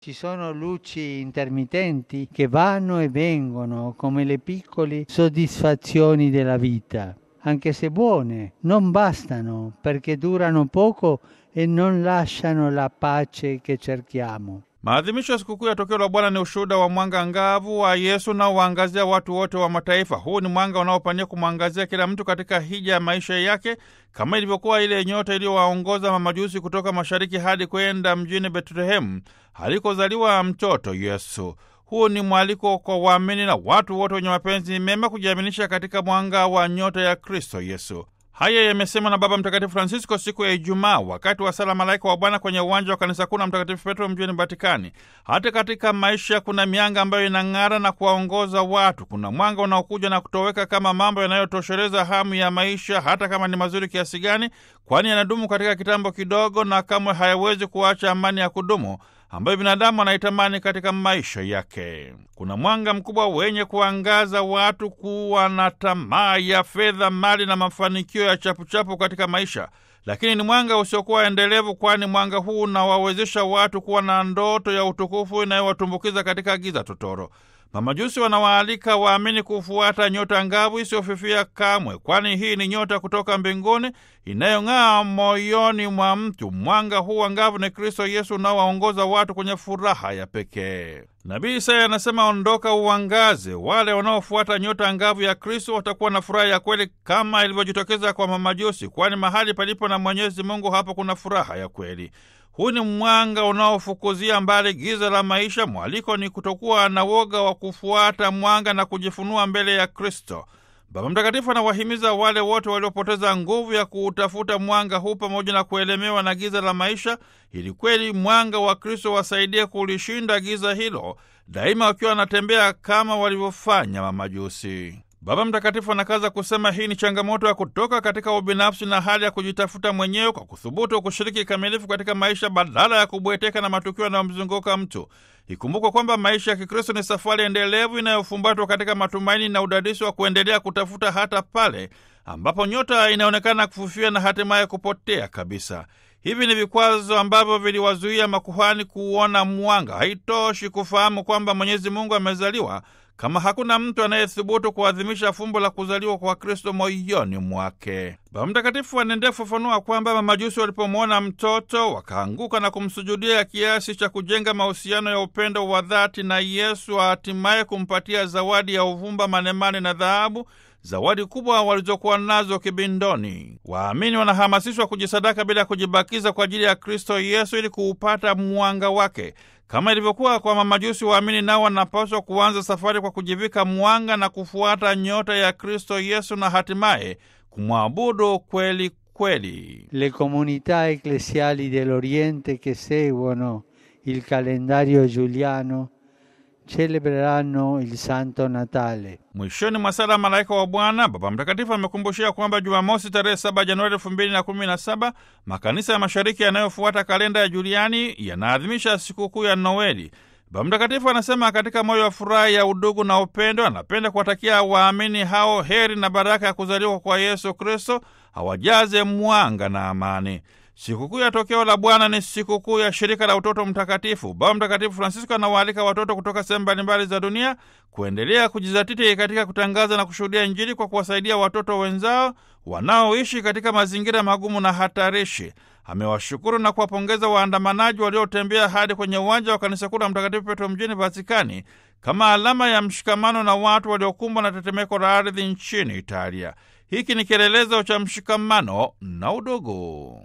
Ci sono luci intermittenti che vanno e vengono come le piccole soddisfazioni della vita, anche se buone, non bastano perché durano poco e non lasciano la pace che cerchiamo. Maadhimisho ya sikukuu ya tokeo la Bwana ni ushuhuda wa mwanga ngavu wa Yesu unaowaangazia watu wote wa mataifa. Huu ni mwanga unaopania kumwangazia kila mtu katika hija ya maisha yake, kama ilivyokuwa ile nyota iliyowaongoza mamajusi kutoka mashariki hadi kwenda mjini Betlehemu alikozaliwa mtoto Yesu. Huu ni mwaliko kwa waamini na watu wote wenye mapenzi mema kujiaminisha katika mwanga wa nyota ya Kristo Yesu. Haya yamesemwa na Baba Mtakatifu Francisco siku ya Ijumaa wakati wa sala Malaika wa Bwana kwenye uwanja wa kanisa kuu la Mtakatifu Petro mjini Vatikani. Hata katika maisha kuna mianga ambayo inang'ara na kuwaongoza watu. Kuna mwanga unaokuja na kutoweka kama mambo yanayotosheleza hamu ya maisha, hata kama ni mazuri kiasi gani, kwani yanadumu katika kitambo kidogo na kamwe hayawezi kuacha amani ya kudumu ambayo binadamu anaitamani katika maisha yake. Kuna mwanga mkubwa wenye kuangaza watu kuwa na tamaa ya fedha, mali na mafanikio ya chapuchapu katika maisha, lakini ni mwanga usiokuwa endelevu, kwani mwanga huu unawawezesha watu kuwa na ndoto ya utukufu inayowatumbukiza katika giza totoro. Mamajusi wanawaalika waamini kufuata nyota ngavu isiyofifia kamwe, kwani hii ni nyota kutoka mbinguni inayong'aa moyoni mwa mtu. Mwanga huu angavu ni Kristo Yesu unaowaongoza watu kwenye furaha ya pekee. Nabii Isaya anasema, ondoka uangaze. Wale wanaofuata nyota angavu ya Kristo watakuwa na furaha ya kweli kama ilivyojitokeza kwa mamajusi, kwani mahali palipo na Mwenyezi Mungu hapo kuna furaha ya kweli. Huu ni mwanga unaofukuzia mbali giza la maisha. Mwaliko ni kutokuwa na woga wa kufuata mwanga na kujifunua mbele ya Kristo. Baba Mtakatifu anawahimiza wale wote waliopoteza nguvu ya kuutafuta mwanga huu pamoja na kuelemewa na giza la maisha, ili kweli mwanga wa Kristo wasaidie kulishinda giza hilo, daima wakiwa wanatembea kama walivyofanya mamajusi. Baba Mtakatifu anakaza kusema hii ni changamoto ya kutoka katika ubinafsi na hali ya kujitafuta mwenyewe kwa kuthubutu kushiriki kikamilifu katika maisha badala ya kubweteka na matukio yanayomzunguka mtu. Ikumbukwe kwamba maisha ya Kikristo ni safari endelevu inayofumbatwa katika matumaini na udadisi wa kuendelea kutafuta hata pale ambapo nyota inaonekana kufufia na hatimaye kupotea kabisa. Hivi ni vikwazo ambavyo viliwazuia makuhani kuona mwanga. Haitoshi kufahamu kwamba Mwenyezi Mungu amezaliwa kama hakuna mtu anayethubutu kuadhimisha fumbo la kuzaliwa kwa Kristo moyoni mwake. Baba Mtakatifu anaendelea kufafanua kwamba mamajusi walipomwona mtoto wakaanguka na kumsujudia kiasi cha kujenga mahusiano ya upendo wa dhati na Yesu, hatimaye kumpatia zawadi ya uvumba, manemane na dhahabu, zawadi kubwa walizokuwa nazo kibindoni. Waamini wanahamasishwa kujisadaka bila kujibakiza kwa ajili ya Kristo Yesu ili kuupata mwanga wake. Kama ilivyokuwa kwa mamajusi, waamini nao wanapaswa kuanza safari kwa kujivika mwanga na kufuata nyota ya Kristo Yesu na hatimaye kumwabudu kweli kweli. Le comunità ecclesiali dell'Oriente che seguono il calendario giuliano celebreranno il Santo Natale. Mwishoni mwa sala Malaika wa Bwana, Baba Mtakatifu amekumbushia kwamba Jumamosi tarehe 7 Januari 2017 makanisa ya mashariki yanayofuata kalenda ya Juliani yanaadhimisha sikukuu ya Noeli. Baba Mtakatifu anasema katika moyo wa furaha ya udugu na upendo, anapenda kuwatakia waamini hao heri na baraka ya kuzaliwa kwa Yesu Kristo, awajaze mwanga na amani. Sikukuu ya tokeo la Bwana ni sikukuu ya shirika la utoto mtakatifu. Baba Mtakatifu Francisco anawaalika watoto kutoka sehemu mbalimbali za dunia kuendelea kujizatiti katika kutangaza na kushuhudia Injili kwa kuwasaidia watoto wenzao wanaoishi katika mazingira magumu na hatarishi. Amewashukuru na kuwapongeza waandamanaji waliotembea hadi kwenye uwanja wa kanisa kuu la Mtakatifu Petro mjini Vatikani kama alama ya mshikamano na watu waliokumbwa na tetemeko la ardhi nchini Italia. Hiki ni kielelezo cha mshikamano na udugu.